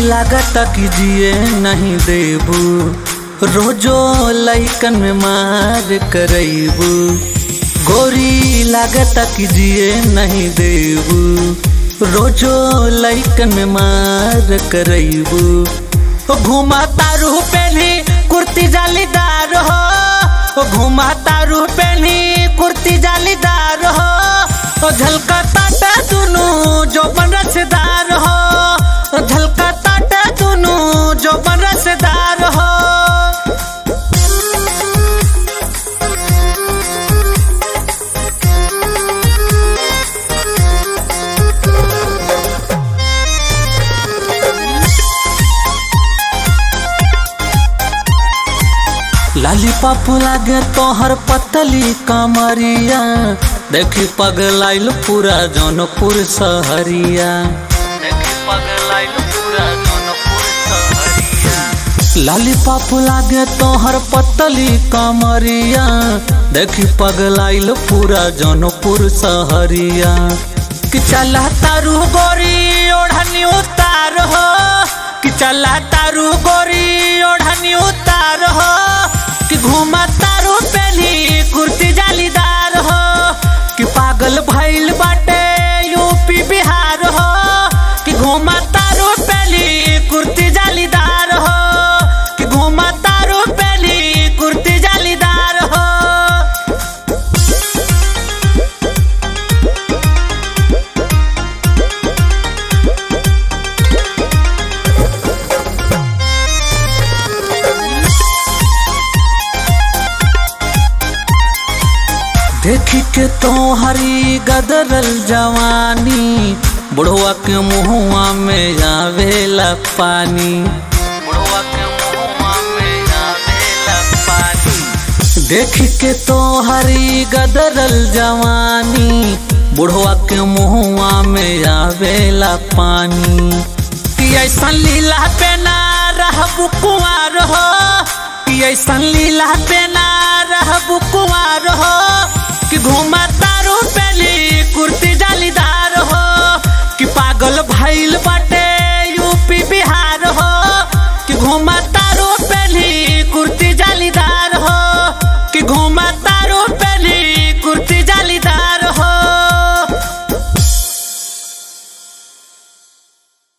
लागत कि जिए नहीं देबू रोजो लैकन में मार करैबू गोरी लागत कि जिए नहीं देबू रोजो लैकन में मार करैबू घुमा तारू पहली कुर्ती जालीदार हो घुमा तारू पहली कुर्ती जालीदार हो ओ झलका ताटा दुनू जो बन रसदार हो झलका ताटा दुनू जो बन रसदार हो लाली पापू लागे तोहर पतली कमरिया देखी पगलाइल पूरा जौनपुर सहरिया देखी पगलाइल पूरा जौनपुर सहरिया लाली पापू लागे तोहर पतली कमरिया देखी पगलाइल पूरा जौनपुर सहरिया कि चला तारू गोरी ओढ़नी उतार हो कि चला तारू गोरी ओढ़नी उतार हो कि घूमा तारू पहली कुर्ती जालीदार हो कि पागल भइल बाटे यूपी बिहार हो कि घूमा तारू पहली कुर्ती जालीदार हो कि घूमा तारू पहली कुर्ती जालीदार हो देखी के तो हरी गदरल जवानी बुढ़वा के मुहुआ में आवेला पानी बुढ़वा के मुहुआ में आवेला पानी देखी के तो हरी गदरल जवानी बुढ़वा के मुहुआ में आवेला पानी कि ऐसा लीला पे ना रहबू कुंवार हो कि ऐसा लीला पे ना रहबू कुंवार हो कि घुमा तारू पहली कुर्ती जालीदार हो कि पागल भइल बा